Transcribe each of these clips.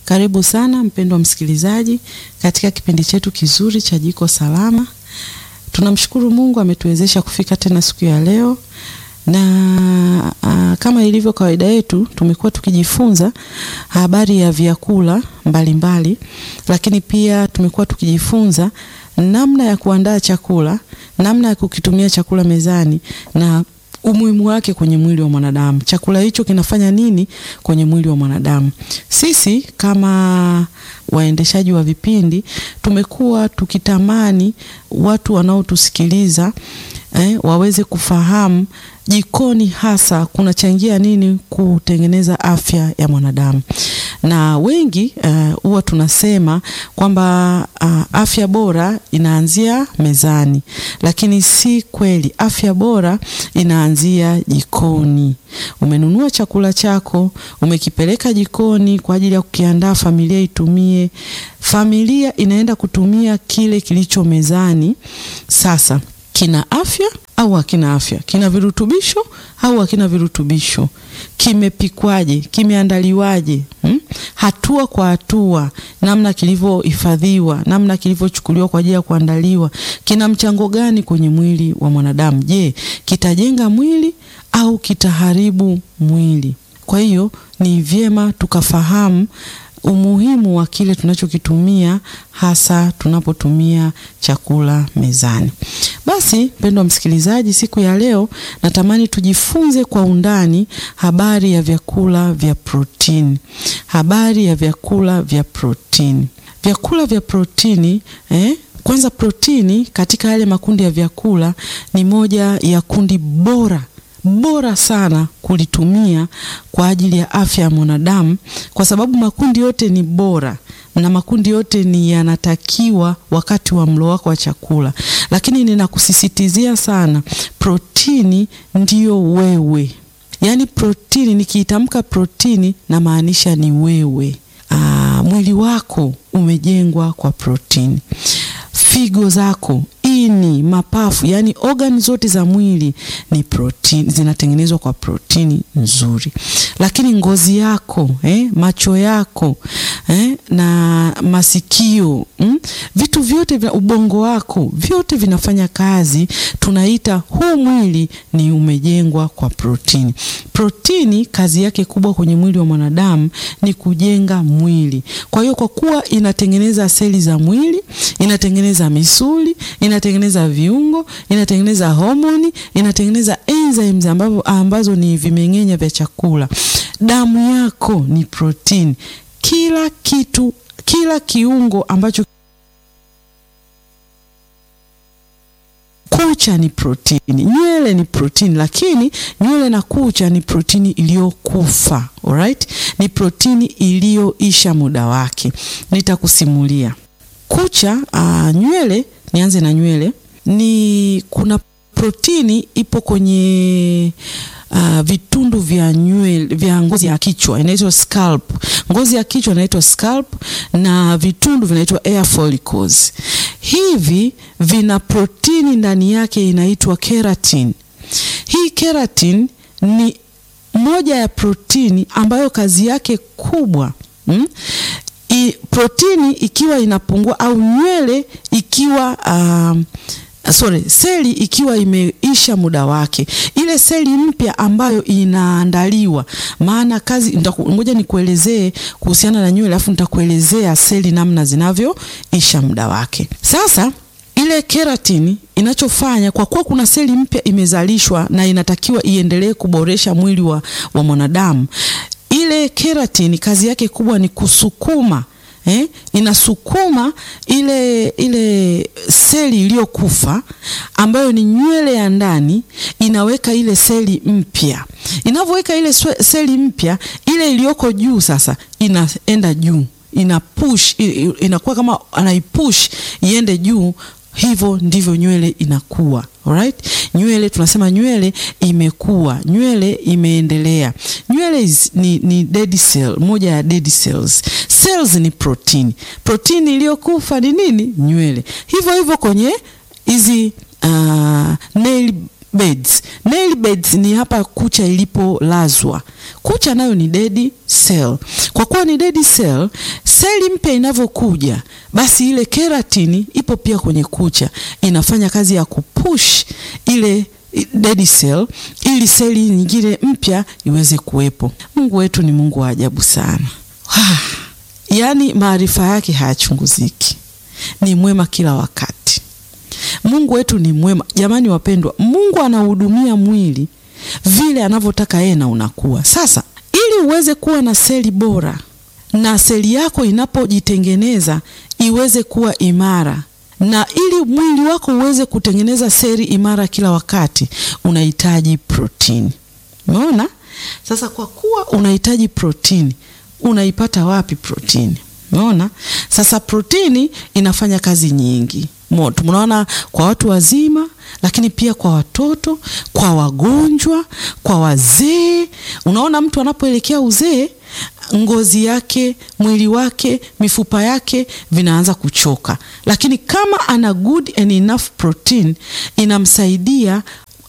Karibu sana mpendwa msikilizaji katika kipindi chetu kizuri cha Jiko Salama. Tunamshukuru Mungu ametuwezesha kufika tena siku ya leo, na a, kama ilivyo kawaida yetu tumekuwa tukijifunza habari ya vyakula mbalimbali mbali, lakini pia tumekuwa tukijifunza namna ya kuandaa chakula, namna ya kukitumia chakula mezani na umuhimu wake kwenye mwili wa mwanadamu. Chakula hicho kinafanya nini kwenye mwili wa mwanadamu? Sisi kama waendeshaji wa vipindi tumekuwa tukitamani watu wanaotusikiliza eh, waweze kufahamu jikoni hasa kunachangia nini kutengeneza afya ya mwanadamu. Na wengi huwa uh, tunasema kwamba uh, afya bora inaanzia mezani, lakini si kweli. Afya bora inaanzia jikoni. Umenunua chakula chako, umekipeleka jikoni kwa ajili ya kukiandaa familia itumie. Familia inaenda kutumia kile kilicho mezani. Sasa kina afya au hakina afya? Kina virutubisho au hakina virutubisho? Kimepikwaje? Kimeandaliwaje? hmm? Hatua kwa hatua, namna kilivyohifadhiwa, namna kilivyochukuliwa kwa ajili ya kuandaliwa, kina mchango gani kwenye mwili wa mwanadamu? Je, kitajenga mwili au kitaharibu mwili? Kwa hiyo ni vyema tukafahamu umuhimu wa kile tunachokitumia hasa tunapotumia chakula mezani. Basi mpendwa msikilizaji, siku ya leo natamani tujifunze kwa undani habari ya vyakula vya protini. Habari ya vyakula vya protini. Vyakula vya protini eh? Kwanza, protini katika yale makundi ya vyakula ni moja ya kundi bora bora sana kulitumia kwa ajili ya afya ya mwanadamu, kwa sababu makundi yote ni bora na makundi yote ni yanatakiwa wakati wa mlo wako wa chakula, lakini ninakusisitizia sana, protini ndiyo wewe. Yaani protini, nikiitamka protini na maanisha ni wewe. Aa, mwili wako umejengwa kwa protini, figo zako ini, mapafu, yani organ zote za mwili ni protini, zinatengenezwa kwa protini nzuri. Lakini ngozi yako eh, macho yako eh, na masikio mm, vitu vyote vya ubongo wako vyote vinafanya kazi, tunaita huu mwili ni umejengwa kwa protini. Protini kazi yake kubwa kwenye mwili wa mwanadamu ni kujenga mwili. Kwa hiyo kwa kuwa inatengeneza seli za mwili, inatengeneza misuli, inatengeneza viungo, inatengeneza homoni, inatengeneza enzymes ambazo, ambazo ni vimeng'enya vya chakula. Damu yako ni protini. Kila kitu, kila kiungo ambacho kucha ni protini, nywele ni protini, lakini nywele na kucha ni protini iliyokufa. Alright, ni protini iliyoisha muda wake. Nitakusimulia kucha. Uh, nywele, nianze na nywele. Ni kuna protini ipo kwenye Uh, vitundu vya nywele vya ngozi ya kichwa inaitwa scalp. Ngozi ya kichwa inaitwa scalp na vitundu vinaitwa hair follicles. Hivi vina protini ndani yake inaitwa keratin. Hii keratin ni moja ya protini ambayo kazi yake kubwa hmm? I, protini ikiwa inapungua au nywele ikiwa uh, Sorry, seli ikiwa imeisha muda wake, ile seli mpya ambayo inaandaliwa. Maana kazi, ngoja nikuelezee kuhusiana na nywele, alafu nitakuelezea seli namna zinavyoisha muda wake. Sasa ile keratini inachofanya kwa kuwa kuna seli mpya imezalishwa na inatakiwa iendelee kuboresha mwili wa, wa mwanadamu, ile keratini kazi yake kubwa ni kusukuma Eh, inasukuma ile ile seli iliyokufa ambayo ni nywele ya ndani, inaweka ile seli mpya. Inavyoweka ile seli mpya, ile iliyoko juu sasa inaenda juu, ina push, inakuwa kama anaipush iende juu. Hivyo ndivyo nywele inakuwa. Alright? Nywele tunasema nywele imekuwa, nywele imeendelea. Nywele ni, ni dead cell, moja ya dead cells. Cells ni protini. Protini iliyokufa ni nini? Nywele. Hivyo hivyo kwenye hizi uh, nail beds. Nail beds ni hapa kucha ilipolazwa. Kucha nayo ni dead cell. Kwa kuwa ni dead cell, seli mpya inavyokuja, basi ile keratini ipo pia kwenye kucha, inafanya kazi ya kupush ile dead cell ili seli nyingine mpya iweze kuwepo. Mungu wetu ni Mungu wa ajabu sana. Yaani maarifa yake hayachunguziki, ni mwema kila wakati. Mungu wetu ni mwema jamani, wapendwa. Mungu anahudumia mwili vile anavyotaka yeye na unakuwa. Sasa ili uweze kuwa na seli bora na seli yako inapojitengeneza iweze kuwa imara na ili mwili wako uweze kutengeneza seli imara kila wakati, unahitaji protini. Umeona? Sasa kwa kuwa unahitaji protini, unaipata wapi protini? Umeona? Sasa protini inafanya kazi nyingi. Tunaona kwa watu wazima, lakini pia kwa watoto, kwa wagonjwa, kwa wazee. Unaona, mtu anapoelekea uzee ngozi yake, mwili wake, mifupa yake vinaanza kuchoka, lakini kama ana good and enough protein inamsaidia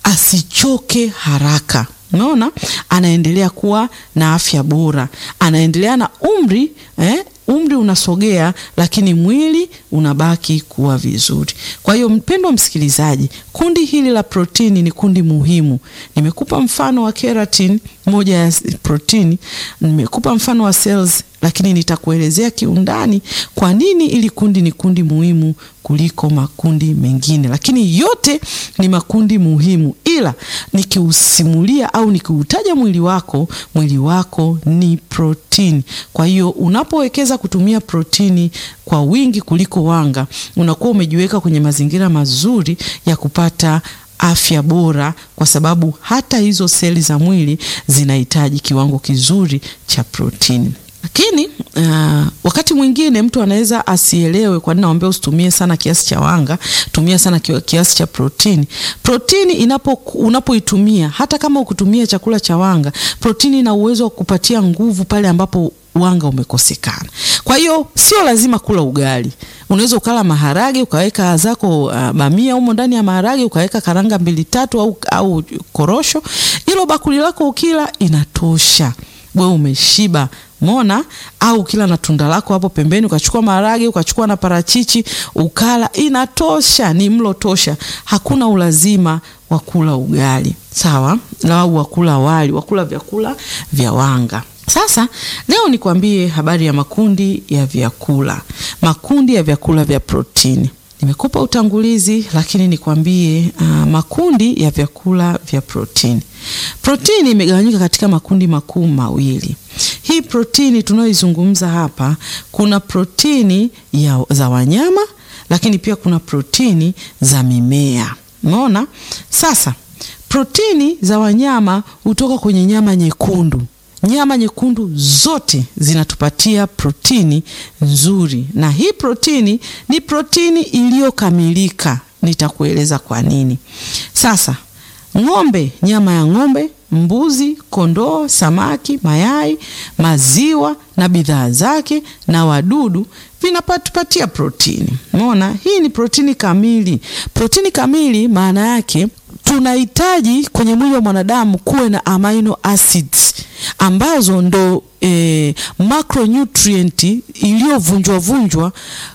asichoke haraka. Unaona, anaendelea kuwa na afya bora, anaendelea na umri eh, umri unasogea, lakini mwili unabaki kuwa vizuri. Kwa hiyo mpendwa msikilizaji, kundi hili la protini ni kundi muhimu. Nimekupa mfano wa keratin, moja ya protini, nimekupa mfano wa cells, lakini nitakuelezea kiundani kwa nini ili kundi ni kundi muhimu kuliko makundi mengine, lakini yote ni makundi muhimu, ila nikiusimulia au nikiutaja mwili wako, mwili wako ni protini. Kwa hiyo unapowekeza kutumia protini kwa wingi kuliko wanga, unakuwa umejiweka kwenye mazingira mazuri ya kupata afya bora, kwa sababu hata hizo seli za mwili zinahitaji kiwango kizuri cha protini. Lakini uh, wakati mwingine mtu anaweza asielewe kwa nini naomba usitumie sana kiasi cha wanga, tumia sana kiasi cha protini. Protini inapo unapoitumia hata kama ukutumia chakula cha wanga, protini ina uwezo wa kupatia nguvu pale ambapo wanga umekosekana. Kwa hiyo sio lazima kula ugali. Unaweza ukala maharage ukaweka zako uh, bamia humo ndani ya maharage ukaweka karanga mbili tatu au, au korosho. Hilo bakuli lako ukila inatosha, wewe umeshiba. Mona au kila na tunda lako hapo pembeni, ukachukua maharage ukachukua na parachichi ukala, inatosha. Ni mlo tosha, hakuna ulazima wa kula ugali, sawa, au wakula wali, wakula vyakula vya wanga. Sasa leo nikwambie habari ya makundi ya vyakula, makundi ya vyakula vya protini. Nimekupa utangulizi, lakini nikwambie uh, makundi ya vyakula vya protini. Protini imegawanyika katika makundi makuu mawili. Hii protini tunayoizungumza hapa, kuna protini ya, za wanyama, lakini pia kuna protini za mimea. Umeona? Sasa protini za wanyama hutoka kwenye nyama nyekundu. Nyama nyekundu zote zinatupatia protini nzuri, na hii protini ni protini iliyokamilika. Nitakueleza kwa nini. Sasa ng'ombe, nyama ya ng'ombe, mbuzi, kondoo, samaki, mayai, maziwa na bidhaa zake na wadudu vinapatupatia protini. Umeona, hii ni protini kamili. Protini kamili maana yake tunahitaji kwenye mwili wa mwanadamu kuwe na amino acids ambazo ndo eh, macronutrient iliyovunjwa vunjwa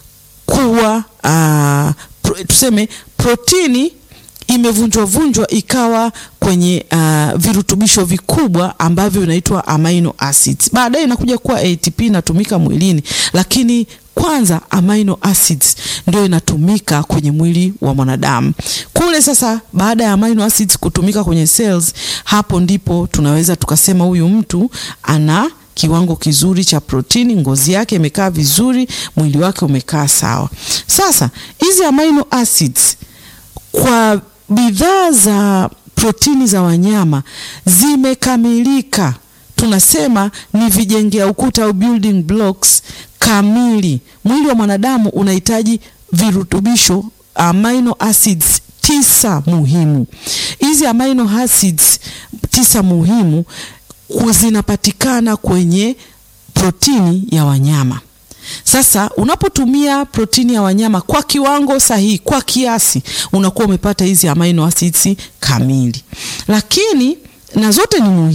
kuwa uh, pro, tuseme protini imevunjwa vunjwa ikawa kwenye uh, virutubisho vikubwa ambavyo vinaitwa amino acids. Baadaye inakuja kuwa ATP inatumika mwilini, lakini kwanza amino acids ndio inatumika kwenye mwili wa mwanadamu kule. Sasa baada ya amino acids kutumika kwenye cells, hapo ndipo tunaweza tukasema huyu mtu ana kiwango kizuri cha protini, ngozi yake imekaa vizuri, mwili wake umekaa sawa. Sasa hizi amino acids kwa bidhaa za protini za wanyama zimekamilika, tunasema ni vijengea ukuta au building blocks kamili. Mwili wa mwanadamu unahitaji virutubisho amino acids tisa muhimu. Hizi amino acids tisa muhimu zinapatikana kwenye protini ya wanyama. Sasa unapotumia protini ya wanyama kwa kiwango sahihi, kwa kiasi, unakuwa umepata hizi amino acids kamili, lakini na zote ni muhimu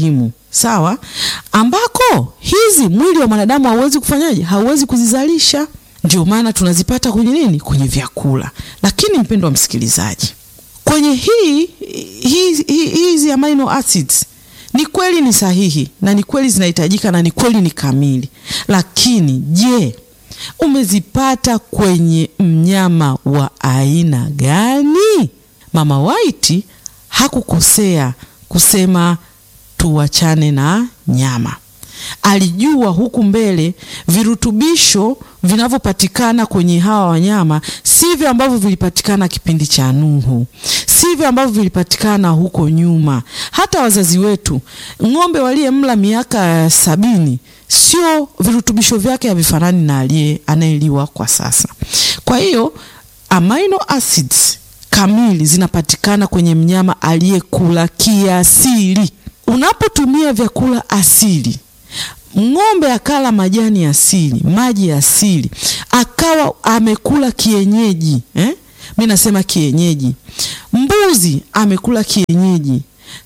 sawa, ambako hizi mwili wa mwanadamu hauwezi kufanyaje, hauwezi kuzizalisha. Ndio maana tunazipata kwenye nini, kwenye vyakula. Lakini mpendo wa msikilizaji, kwenye hii hizi hi, hi, amino acids ni kweli ni sahihi na ni kweli zinahitajika na ni kweli ni kamili, lakini je, umezipata kwenye mnyama wa aina gani? Mama White hakukosea kusema tuachane na nyama. Alijua huku mbele virutubisho vinavyopatikana kwenye hawa wanyama sivyo ambavyo vilipatikana kipindi cha Nuhu, sivyo ambavyo vilipatikana huko nyuma. Hata wazazi wetu, ng'ombe waliyemla miaka sabini, sio virutubisho vyake havifanani na aliye anayeliwa kwa sasa. Kwa hiyo amino acids kamili zinapatikana kwenye mnyama aliyekula kiasili. Unapotumia vyakula asili ng'ombe akala majani asili, maji asili, akawa amekula kienyeji eh? Mi nasema kienyeji. Mbuzi amekula kienyeji,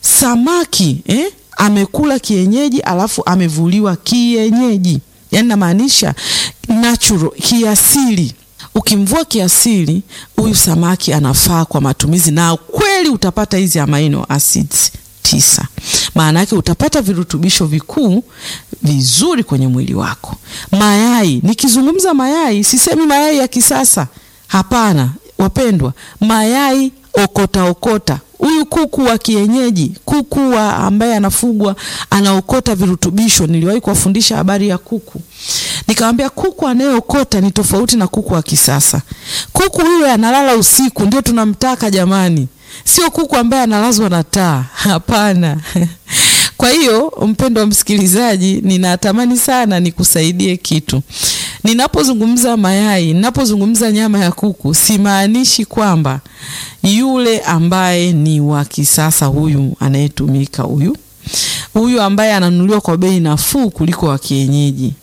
samaki eh? amekula kienyeji, alafu amevuliwa kienyeji, yaani namaanisha natural, kiasili. Ukimvua kiasili, huyu samaki anafaa kwa matumizi, na kweli utapata hizi amino acids tisa. Maana yake utapata virutubisho vikuu vizuri kwenye mwili wako. Mayai, nikizungumza mayai sisemi mayai ya kisasa, hapana wapendwa, mayai okota okota. Huyu kuku wa kienyeji, kuku wa ambaye anafugwa anaokota virutubisho. Niliwahi kuwafundisha habari ya kuku, nikamwambia kuku anayeokota ni tofauti na kuku wa kisasa. Kuku yule analala usiku, ndio tunamtaka jamani, sio kuku ambaye analazwa na taa, hapana. Kwa hiyo mpendo wa msikilizaji, ninatamani sana nikusaidie kitu. Ninapozungumza mayai, ninapozungumza nyama ya kuku, simaanishi kwamba yule ambaye ni wa kisasa, huyu anayetumika, huyu huyu ambaye ananunuliwa kwa bei nafuu kuliko wa kienyeji.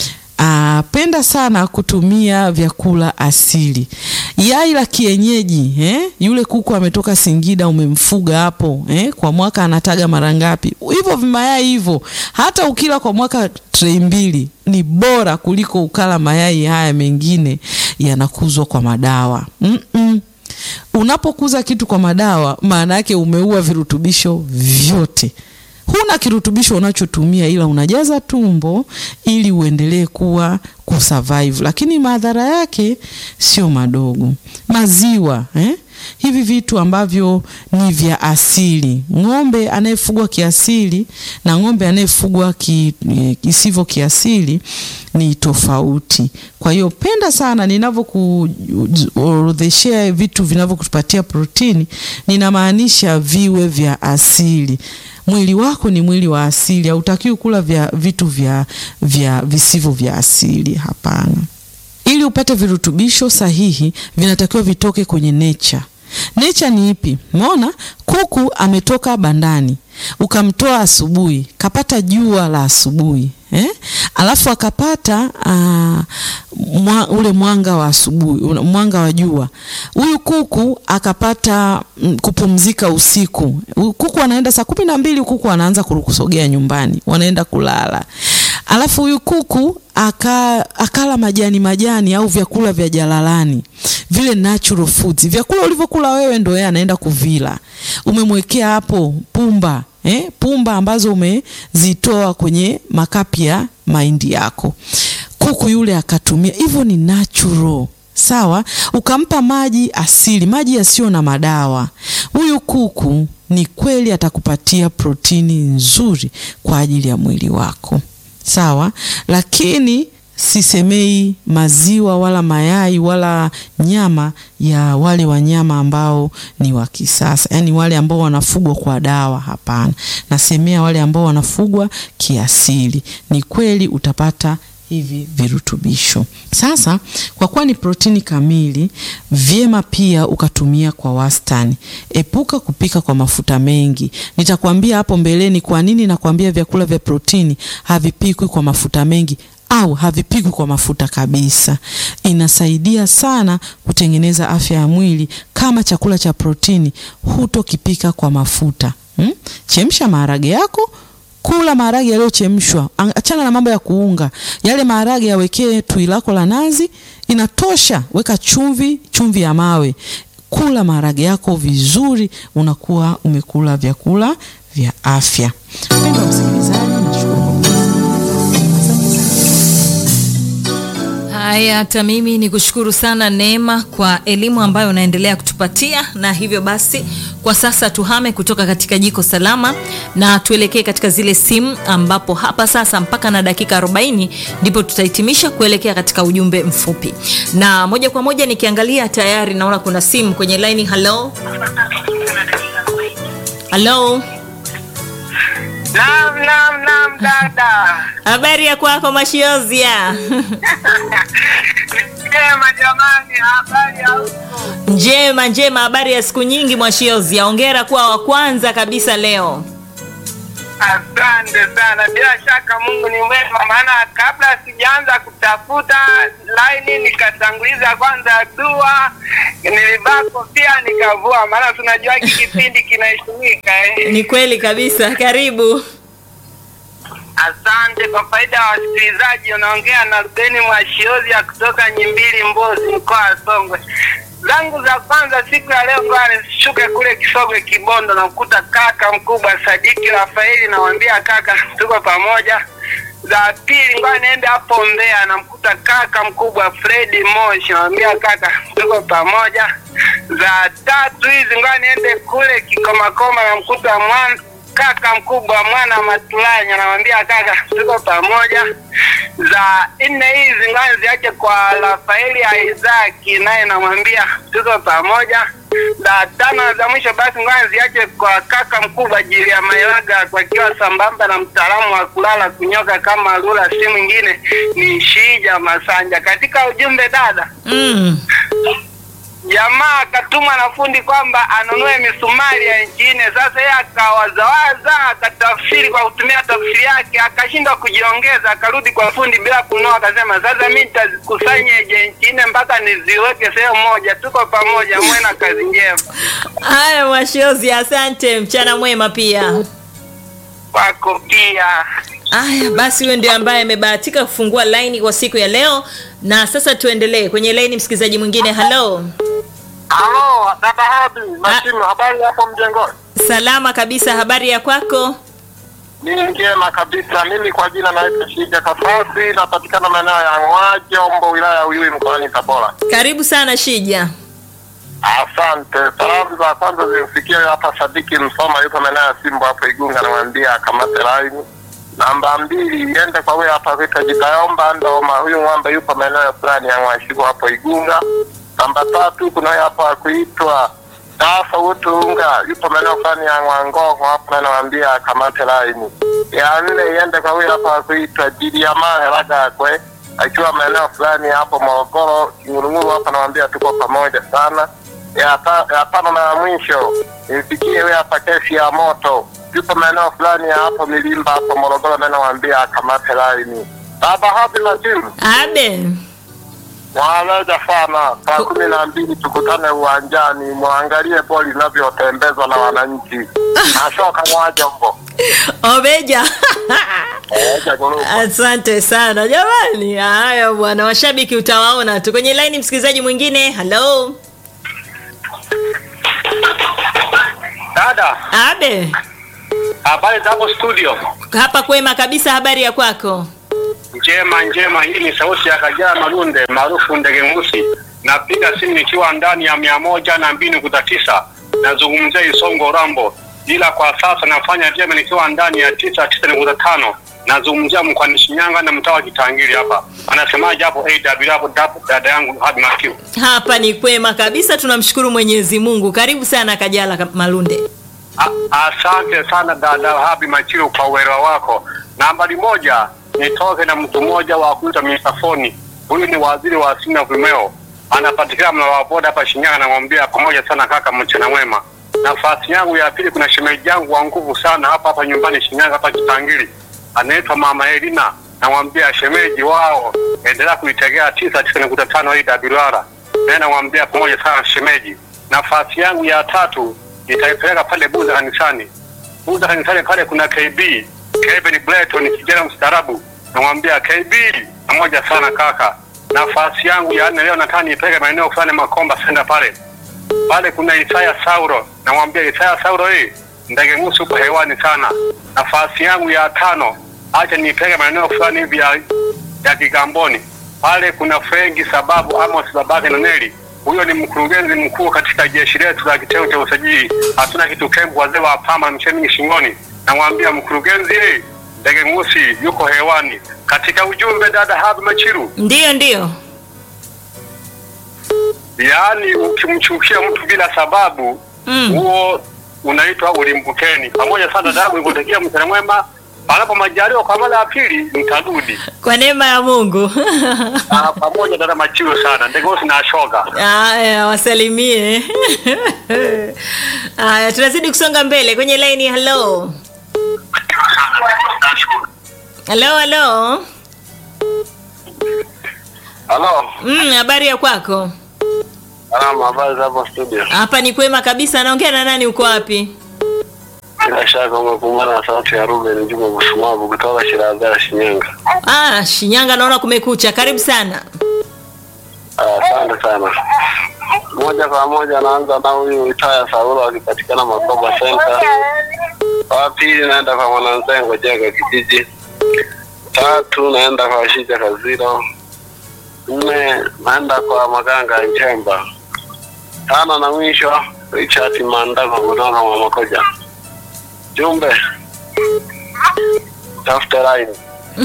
Ah, penda sana kutumia vyakula asili. Yai la kienyeji eh? Yule kuku ametoka Singida, umemfuga hapo eh? Kwa mwaka anataga mara ngapi? Hivyo vimayai hivyo, hata ukila kwa mwaka trei mbili ni bora kuliko ukala mayai haya mengine yanakuzwa kwa madawa mm -mm. Unapokuza kitu kwa madawa, maana yake umeua virutubisho vyote huna kirutubisho unachotumia ila unajaza tumbo ili uendelee kuwa kusurvive, lakini madhara yake sio madogo. Maziwa eh? Hivi vitu ambavyo ni vya asili, ng'ombe anayefugwa kiasili na ng'ombe anayefugwa ki, kisivyo kiasili ni tofauti. Kwa hiyo penda sana ninavyokuorodheshea vitu vinavyokupatia protini, ninamaanisha viwe vya asili. Mwili wako ni mwili wa asili, hautakiwi kula vya vitu vya, vya visivyo vya asili. Hapana. Ili upate virutubisho sahihi, vinatakiwa vitoke kwenye nature. Nature ni ipi? Umeona, kuku ametoka bandani, ukamtoa asubuhi, kapata jua la asubuhi eh? Alafu akapata uh, mwa, ule mwanga wa asubuhi, mwanga wa jua. Huyu kuku akapata mm, kupumzika usiku. Kuku anaenda saa kumi na mbili, kuku anaanza kusogea nyumbani, wanaenda kulala. Alafu huyu kuku aka, akala majani majani au vyakula vya jalalani vile natural foods, vyakula ulivyokula wewe ndo yeye anaenda kuvila. Umemwekea hapo pumba eh, pumba ambazo umezitoa kwenye makapi ya mahindi yako, kuku yule akatumia hivyo, ni natural sawa. Ukampa maji asili, maji yasiyo na madawa, huyu kuku ni kweli atakupatia protini nzuri kwa ajili ya mwili wako sawa, lakini sisemei maziwa wala mayai wala nyama ya wale wanyama ambao ni wa kisasa, yaani wale ambao wanafugwa kwa dawa. Hapana, nasemea wale ambao wanafugwa kiasili. Ni kweli utapata hivi virutubisho. Sasa kwa kuwa ni protini kamili, vyema pia ukatumia kwa wastani. Epuka kupika kwa mafuta mengi. Nitakwambia hapo mbeleni kwa nini nakwambia vyakula vya protini havipikwi kwa mafuta mengi au havipikwi kwa mafuta kabisa. Inasaidia sana kutengeneza afya ya mwili. Kama chakula cha protini hutokipika kwa mafuta hmm? Chemsha maharage yako kula maharage yaliyochemshwa, achana na mambo ya kuunga. Yale maharage yawekee tui lako la nazi, inatosha. Weka chumvi, chumvi ya mawe, kula maharage yako vizuri, unakuwa umekula vyakula vya afya. Mpendwa msikilizaji, nashukuru kwa Haya, hata mimi ni kushukuru sana Neema kwa elimu ambayo unaendelea kutupatia, na hivyo basi kwa sasa tuhame kutoka katika jiko salama na tuelekee katika zile simu, ambapo hapa sasa mpaka na dakika 40 ndipo tutahitimisha kuelekea katika ujumbe mfupi, na moja kwa moja nikiangalia tayari naona kuna simu kwenye laini. Halo, halo, Naam, naam, naam dada. habari ya kwako Mashiozia? Njema jamani, habari ya huko? Njema njema, habari ya siku nyingi Mwashiozia. Hongera kuwa wa kwanza kabisa leo. Asante sana. Bila shaka Mungu ni mwema, maana kabla sijaanza kutafuta laini nikatanguliza kwanza dua, nilivaa kofia nikavua, maana tunajua hiki kipindi kinaheshimika eh. Ni kweli kabisa, karibu. Asante kwa faida ya wasikilizaji, unaongea na Rubeni Mwashiozia kutoka Nyimbili, Mbozi, mkoa wa Songwe. Zangu za kwanza siku ya leo, ngoja nishuke kule Kisogwe, Kibondo, namkuta kaka mkubwa Sadiki Rafaeli, namwambia kaka, tuko pamoja. Za pili, ngoja niende hapo Mbeya, namkuta kaka mkubwa Fredi Moshi, namwambia kaka, tuko pamoja. Za tatu hizi, ngoja niende kule Kikomakoma, namkuta mwana kaka mkubwa mwana Matulanya, namwambia kaka, tuko pamoja. Za nne hizi ngoja ziache kwa Rafaeli Isaki, naye namwambia tuko pamoja. Za tano za mwisho basi ngoja ziache kwa kaka mkubwa Jilia Mailaga, wakiwa sambamba na mtaalamu wa kulala kunyoka kama lula, si mwingine ni Shija Masanja. Katika ujumbe dada, Mm. jamaa akatuma na fundi kwamba anunue misumari ya inchi nne. Sasa yeye akawazawaza akatafsiri kwa kutumia tafsiri yake, akashindwa kujiongeza, akarudi kwa fundi bila kununua, akasema sasa mi nitazikusanya inchi nne mpaka niziweke sehemu moja. Tuko pamoja, mwe na kazi njema Haya Mwashiozia, asante, mchana mwema pia. kwako pia. Aya, basi huyo ndio ambaye amebahatika kufungua laini kwa siku ya leo, na sasa tuendelee kwenye laini. Msikilizaji mwingine, halo. Halo, dada Habi, Masimu, habari hapo mjengoni? Salama kabisa, habari ya kwako? Ni njema kabisa. Mimi kwa jina naitwa Shija Kafasi, napatikana maeneo ya Ng'wajombo, wilaya ya Uyui, mkoani Tabora. Karibu sana Shija. Asante. Salamu za kwanza zimfikia hapa Sadiki Msoma, yupo maeneo ya Simbo hapo Igunga, namwambia akamate laini. Namba mbili iende kwa huyo hapa kuitwa Jitayomba Ndoma, huyu ng'ombe yupo maeneo fulani ya Ng'washiku hapo Igunga. Namba tatu kuna huyo hapa kuitwa Dafa Utunga, yupo maeneo fulani ya Ng'wangogo hapo, namwambia akamate laini. Ya nne iende kwa huyo hapa kuitwa Jiliamale Lagakwe, akiwa maeneo fulani hapo Morogoro Kingurunguru hapa, namwambia tuko pamoja sana ya, ta, ya tano na ya mwisho imfikie huyo hapa kesi ya moto yupo maeneo fulani ya hapo Milimba hapo Morogoro, na nawaambia akamate laini. Baba hapi na timu Abe. mwaleja sana, saa kumi na mbili tukutane uwanjani, mwangalie boli inavyotembezwa na wananchi. Nashoka Ng'wajombo. Obeja. Eja gurupu. Asante sana jamani. Haya bwana, washabiki utawaona tu kwenye laini. Msikilizaji mwingine, halo. Dada, Abe. habari za hapo studio? Hapa kwema kabisa, habari ya kwako? Njema njema, hii ni sauti ya Kajala Malunde maarufu Ndege Ngusi. Napiga simu nikiwa ndani ya mia moja na mbili nukta tisa nazungumzia Isongo Rambo, ila kwa sasa nafanya vyema nikiwa ndani ya tisa tisa nukta tano nazungumzia mkoani Shinyanga na mtaa wa Kitangiri hapa. Anasemaje hapo AW hapo dapo dada yangu hadi Makiu. Hapa ni kwema kabisa, tunamshukuru Mwenyezi Mungu. Karibu sana Kajala Ka- Malunde. A- Asante sana dada Habi Machiru kwa uelewa wako. Nambari moja, nitoke na mtu mmoja wa kuita Misafoni. Huyu ni waziri wa asili na vimeo, anapatikana mna waboda hapa Shinyanga. Namwambia pamoja sana kaka, mchana mwema. Nafasi yangu ya pili, kuna shemeji yangu wa nguvu sana hapa hapa nyumbani Shinyanga hapa Kitangiri, anaitwa mama Elina. Namwambia shemeji wao, endelea kuitegea tisa tisa nukta tano hii WR. Naye namwambia pamoja sana shemeji. Nafasi yangu ya tatu nitaipeleka pale Buza kanisani. Buza kanisani pale kuna KB Kevin Breton kijana mstaarabu, namwambia KB pamoja sana kaka. Nafasi yangu ya nne leo nataka nipeleke maeneo fulani Makomba senda pale pale, kuna Isaya Sauro, namwambia Isaya Sauro, hii ndege ngusu upo hewani sana. Nafasi yangu ya tano acha nipeleke maeneo fulani hivi ya, ya Kigamboni pale kuna Frenki sababu Amos babake na Neli huyo ni mkurugenzi mkuu katika jeshi letu la kitengo cha usajili. Hatuna kitu kembu, wazee wa pama mcheni shingoni. Namwambia mkurugenzi, eh, ndege ngusi yuko hewani. Katika ujumbe, dada Habi Machiru, Ndiyo, ndiyo. yaani ukimchukia mtu bila sababu Mm. huo unaitwa ulimbukeni. Pamoja sana dada, nikutakia mchana mwema. Panapo majaliwa kwa mara ya pili nitarudi. Kwa neema ya Mungu. Ah, pamoja dada Machiru sana. Ndege ngusi na shoga. Aya, wasalimie. Aya, tunazidi kusonga mbele kwenye laini. Hello, hello, hello. Halo, Mm, habari ya kwako? salama, habari za hapo studio? Hapa ni kwema kabisa. Naongea na nani? Uko wapi? Bila shaka umekumbana na sauti ya Ruben Juma Busumavu kutoka Shirazara, Shinyanga. Ah, Shinyanga, naona kumekucha. Karibu sana. Ah, Asante sana. Moja kwa moja naanza na huyu Itaya Saulo akipatikana Makoba Center. Wa pili naenda kwa Mwananzengo Jenga kijiji. Tatu naenda kwa Shija Kaziro. Nne naenda kwa Maganga Njemba. Tano na mwisho Richard Mandako kutoka Mamakoja. Jumbe tafute line.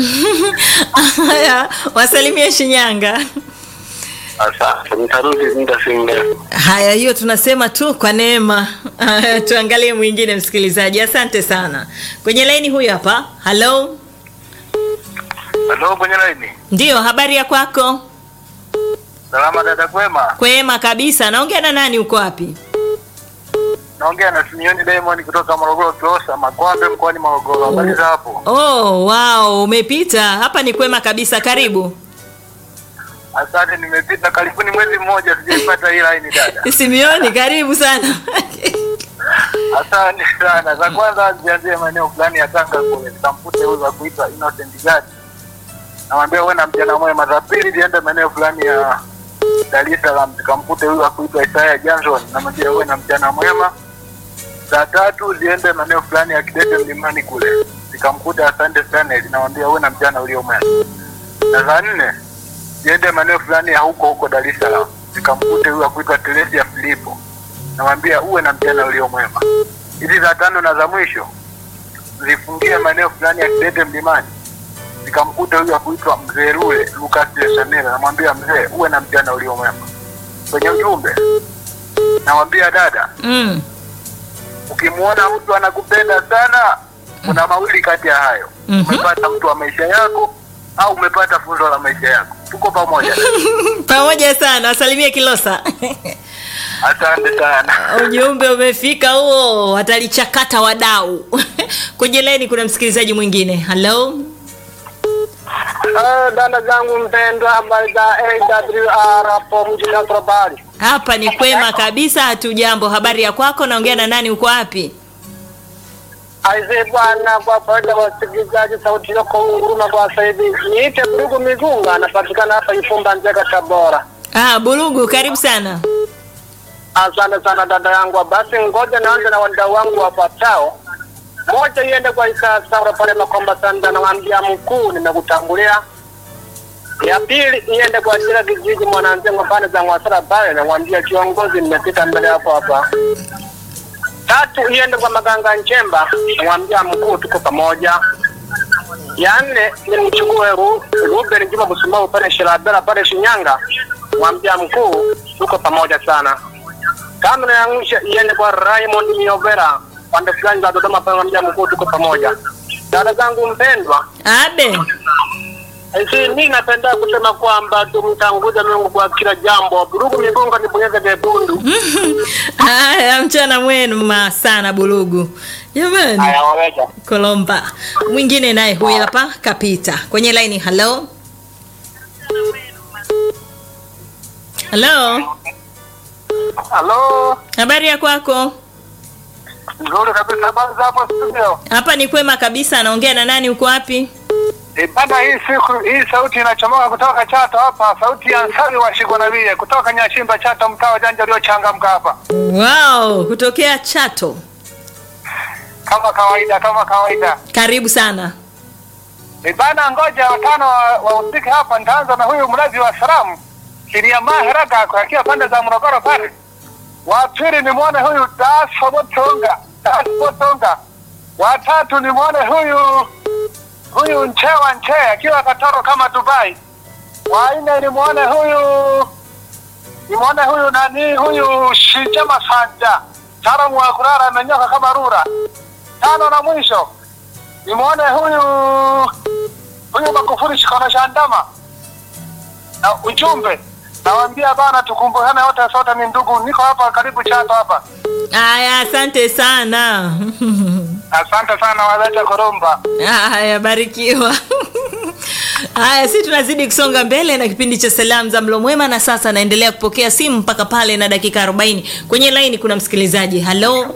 Haya, wasalimie Shinyanga. Asante, nitarudi muda si mrefu. Haya, hiyo tunasema tu kwa neema. Haya, tuangalie mwingine msikilizaji. Asante sana. Kwenye laini huyu hapa. Hello. Halo, kwenye laini. Ndiyo, habari ya kwako? Salama dada, kwema. Kwema kabisa. Naongea na nani? Uko wapi? Naongea na Simioni Diamond kutoka Morogoro Closa, Makwambe mkoani Morogoro. Habari za hapo? Oh, wow, umepita. Hapa ni kwema kabisa. Karibu. Asante, nimepita karibuni mwezi mmoja sijaipata hii line dada. Simioni, karibu sana. Asante sana. Za kwanza zianzie maeneo fulani ya Tanga kule, nikamkute huyu wa kuitwa Innocent Gadi, namwambia uwe na mjana mwema. Za pili ziende maeneo fulani ya Dar es Salaam, nikamkute huyu wa kuitwa Isaya Johnson, namwambia uwe na mjana mwema. Za tatu ziende maeneo fulani ya Kidete Mlimani kule, nikamkuta Asante Stanley, namwambia uwe na mjana ulio mwema. Na za nne ziende maeneo fulani ya huko huko Dar es Salaam, nikamkute huyu wa kuitwa Teresia Filipo namwambia uwe na mchana ulio mwema. Hizi za tano na za mwisho zifungie maeneo fulani ya Kidete Mlimani, nikamkuta huyu akuitwa mzee Rule Lucas Lesanela, namwambia mzee, uwe na mchana ulio mwema. Kwenye ujumbe namwambia dada, Mm. ukimwona mtu anakupenda sana, kuna mawili kati ya hayo, Mhm. umepata mtu wa maisha yako au umepata funzo la maisha yako. Tuko pamoja. Pamoja sana. Wasalimie Kilosa. Asante sana. Ujumbe umefika huo, watalichakata wadau. Kwenye laini kuna msikilizaji mwingine. Hello. Ah, dada zangu mpendwa, habari za AWR hapo mjini Atrobali. Hapa ni kwema kabisa, hatujambo. Habari ya kwako? Naongea na nani? Uko wapi? Aise bwana, kwa faida ya wasikilizaji, sauti yako nguruma kwa sasa hivi. Niite Burugu Migunga, anapatikana hapa Ifumba Nzega, Tabora. Ah, Burugu, karibu sana. Asante sana dada yangu. Basi ngoja naanze na wadau wangu wafuatao. Moja iende kwa Isa Saura pale Makomba Sanda, namwambia mkuu, nimekutangulia. Ya pili iende kwa Jira Kijiji Mwananzengo pale za Mwasara pale, namwambia kiongozi, nimepita mbele hapo hapa. Tatu iende kwa Maganga Nchemba, namwambia mkuu, tuko pamoja. Ya nne nimchukue Ru- Ruben Juma Busumau pale Shirabela pale Shinyanga, mwambia mkuu, tuko pamoja sana kama na ya mwisho iende kwa Raymond Miovera pande fulani za Dodoma pale mja mkuu, tuko pamoja. Dada zangu mpendwa, Abe. si mimi napenda kusema kwamba tumtanguze Mungu kwa kila jambo. Burugu migonga nibonyeze vyekundu. Haya, mchana mwema sana Burugu. Jamani. Haya waweja. Kolomba. Mwingine naye huyu hapa kapita. Kwenye laini. Hello. Hello. Halo, Habari ya kwako? Nzuri kabisa, habari za hapo studio. Hapa ni kwema kabisa. Anaongea na nani? Uko wapi? E, bana hii siku hii sauti inachomoka kutoka Chato hapa, sauti ya Nsari wa Shigwanavie kutoka Nyashimba Chato, mtaa wa Janja uliochangamka hapa, Wow, kutokea Chato. kama kawaida, kama kawaida. Karibu sana. E, bana ngoja watano wahusike hapa. Nitaanza na huyu mlazi wa salamu Kiliamaa Heraga akiwa pande za Morogoro pale. Wa pili ni mwone huyu Daso Botonga, Daso Botonga. Wa tatu ni mwone huyu huyu Nchewa Nche akiwa Katoro kama Dubai. Wa nne ni mwone huyu ni mwone huyu nani huyu Shijama Sanja, mtaalamu wa kurara amenyoka kama rura. Tano na mwisho nimwone huyu huyu Magufuli shikano shandama na ujumbe nawambia bana, tukumbukane wote, sote ni ndugu. Niko hapa karibu Chato hapa. Aya, asante sana. Asante sana waleta Koromba. Haya, barikiwa. Haya, si tunazidi kusonga mbele na kipindi cha salamu za mlo mwema, na sasa naendelea kupokea simu mpaka pale na dakika 40. Kwenye laini kuna msikilizaji. Halo,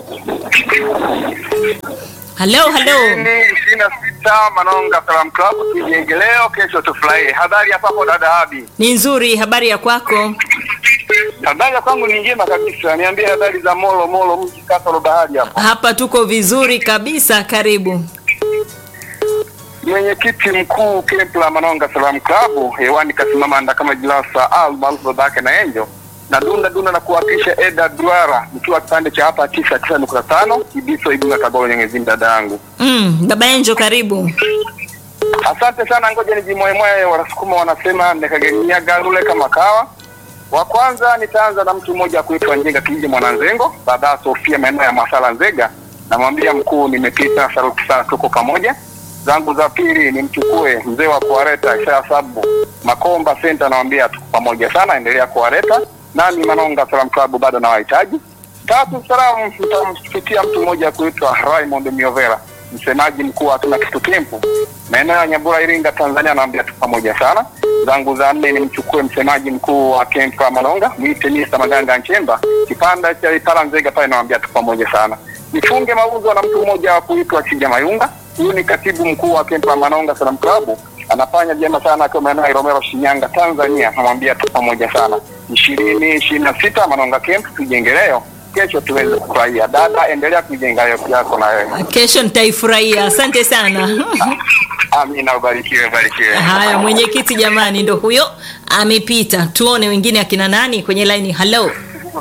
halo, halo. ishirini na sita Manonga Salam Club kijenge leo, kesho tufurahie. Habari ya papo dada Abi? Ni nzuri. Habari ya kwako? Habari ya kwangu ni njema kabisa. Niambie habari za Molo Molo, mji kasoro bahari hapa. Hapa tuko vizuri kabisa. Karibu. Mwenyekiti mkuu kempu la Manonga Salam Club hewani kasimama anda kama jilasa al maarufu babake na Enjo na dunda dunda na kuwakilisha Eda Duara nikiwa kipande cha hapa tisa tisa nukta tano Ibiso Igunga Taboro Nyengezini, dada yangu. Mm, baba Enjo, karibu. Asante sana, ngoja nijimoemoe. Wanasukuma wanasema nekagenyaga rule kama kawa. Wa kwanza nitaanza na mtu mmoja kuitwa Njenga Kijiji Mwananzengo, dada Sofia maeneo ya Masala Nzega, namwambia mkuu, nimepita saruti sana, tuko pamoja. Zangu za pili nimchukue mzee wa kuareta Isaya Sabu Makomba Center, namwambia tuko pamoja sana, endelea kuareta nami Manonga Salam Club bado nawahitaji. Tatu salamu nitamfikia mtu mmoja kuitwa Raymond Miovera, msemaji mkuu wa Hatuna Kitu Kempu maeneo ya Nyambura, Iringa, Tanzania, naambia tu pamoja sana. Zangu za nne nimchukue msemaji mkuu wa kempu ya Manonga, mwite Mr. Maganga Nchemba, kipanda cha Itala Nzega pale, naambia tu pamoja sana. Nifunge mauzo na mtu mmoja wa kuitwa Chija Mayunga, huyu ni katibu mkuu wa kempu ya Manonga Salam Club, anafanya vyema sana akiwa maeneo ya Ilomero, Shinyanga, Tanzania, namwambia tu pamoja sana. ishirini ishirini na sita Manonga Camp, tujenge leo, kesho tuweze kufurahia. Dada, endelea kujenga leo yako na wewe. Kesho nitaifurahia. Asante sana. Amina, ubarikiwe, ubarikiwe. Haya, mwenyekiti jamani, ndo huyo amepita. Tuone wengine akina nani kwenye laini. Halo,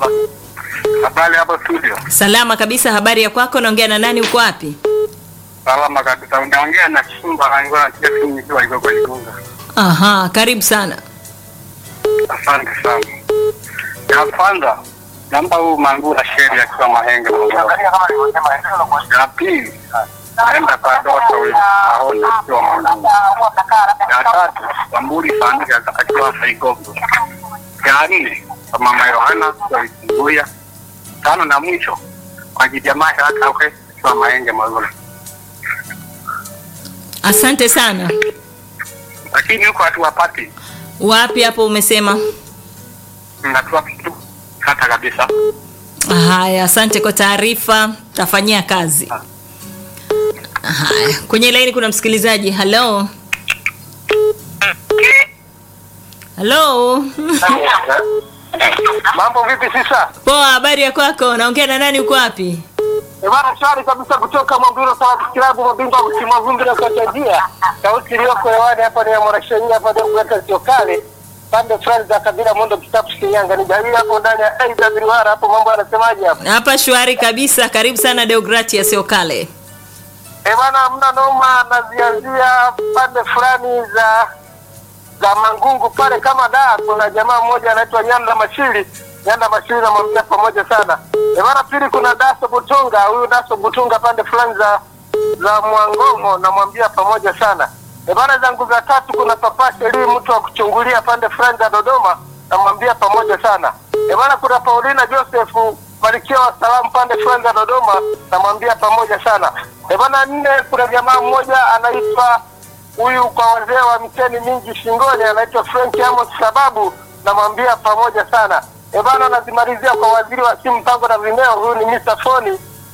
Habari hapo studio. salama kabisa. Habari ya kwako? Naongea na nani? Uko wapi? Salama kabisa. Unaongea na Simba Angola na kiasi nikiwa iko kwa Igunga. Aha, karibu sana. Asante sana. Ya kwanza namba huu Mangula Sheri akiwa Mahenge Morogoro. Ya pili naenda kwa Doto huyu Aona akiwa Mangula. Ya tatu Wamburi Fanika akiwa Saigogo. Ya nne kwa Mama Yohana akiwa Isunguya. Tano na mwisho kwa Jijamaa Haraka akiwa Mahenge Morogoro. Asante sana. Lakini huko hatuwapati. Wapi hapo umesema? Natuwa kitu kata kabisa. Haya, asante kwa taarifa, tafanyia kazi. Haya, kwenye laini kuna msikilizaji. Halo, halo. Mambo vipi sisa? Poa, habari ya kwako? Naongea na nani? Uko wapi? Bwana shwari kabisa kutoka Mwambiro Sawa Kilabu mabingwa wa kutimua vumbi na kutajia. Sauti iliyoko hewani hapa ni ya Mwanasheria hapa ndio kuweka sio kale. Pande fulani za kabila Mondo Kitapu Shinyanga ni jamii hapo ndani ya AWR hapo mambo yanasemaje hapo? Hapa shwari kabisa. Karibu sana Deogratias Okale. Eh bwana mna noma nazianzia pande fulani za za Mangungu pale kama da kuna jamaa mmoja anaitwa Nyanda Mashiri Nyanda Mashiri namwambia pamoja sana. Eh bwana pili kuna Daso Butunga huyu Daso Butunga pande fulani za za Mwangongo namwambia pamoja sana. Eh bwana zangu za tatu kuna Papa Sheri mtu wa kuchungulia pande fulani za Dodoma namwambia pamoja sana. Eh bwana kuna Paulina Joseph Malkia wa salamu pande fulani za Dodoma namwambia pamoja sana. Eh bwana nne kuna jamaa mmoja anaitwa huyu kwa wazee wa miteni mingi shingoni anaitwa Frank Amos sababu namwambia pamoja sana. Eh bana nazimalizia kwa waziri wa simu mpango na vimeo huyu ni Mr. Foni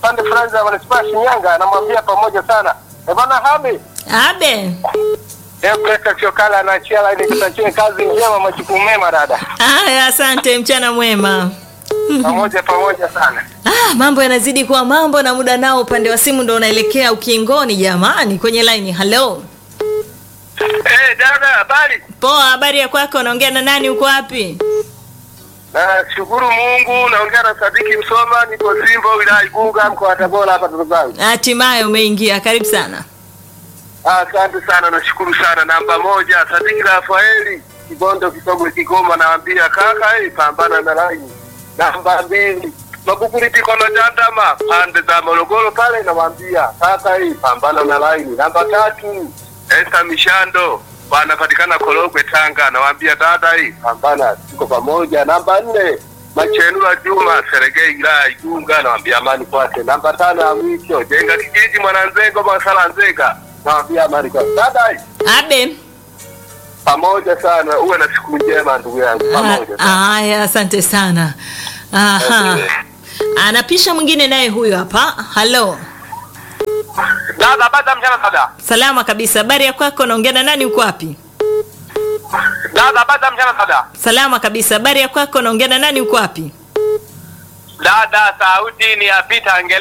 pande fulani za manispaa ya Shinyanga, namwambia pamoja sana. Eh bwana Hami, Abe. eh Presta Chokala anaachia laini kutakie kazi njema, majukumu mema dada. Haya, asante, mchana mwema. Pamoja pamoja sana. Ah, mambo yanazidi kuwa mambo na muda nao upande wa simu ndo unaelekea ukingoni jamani kwenye line. Hello. Eh dada, habari? Poa, habari ya kwako? Unaongea na nani? Uko wapi? Nashukuru Mungu, naongea na Sadiki Msoma, niko Simbo, wilaya Igunga, mkoa wa Tabora hapa Tanzania. Hatimaye umeingia. Karibu sana. Asante sana, nashukuru sana. Namba moja, Sadiki Rafaeli Kibondo, Kisogwe, Kigoma, naambia kaka, hey, pambana na laini. Namba mbili, Magufuli Tikono Chandama, pande za Morogoro pale, nawaambia kaka, hey, pambana na laini. Namba tatu, Esther Mishando wanapatikana Korogwe, Tanga, nawaambia dada, hii pambana, tuko pamoja. Namba nne, Machenura Juma Seregei, wilaya Igunga, nawaambia amani kwake. Namba tano ya mwisho, Jenga kijiji Mwananzengo, Masala Nzega, nawaambia amani kwake. Dada, hii Abe. pamoja sana, uwe na siku njema ndugu yangu, pamoja sana. Haya, asante sana. Aha. Anapisha mwingine naye huyo hapa. Hello. Dada, baada mchana dada. Salama kabisa. Habari ya kwako? Naongea na nani? Uko wapi? Dada, baada mchana dada. Salama kabisa. Habari ya kwako? Naongea na nani? Uko wapi? Dada, sauti ni ya Peter Angele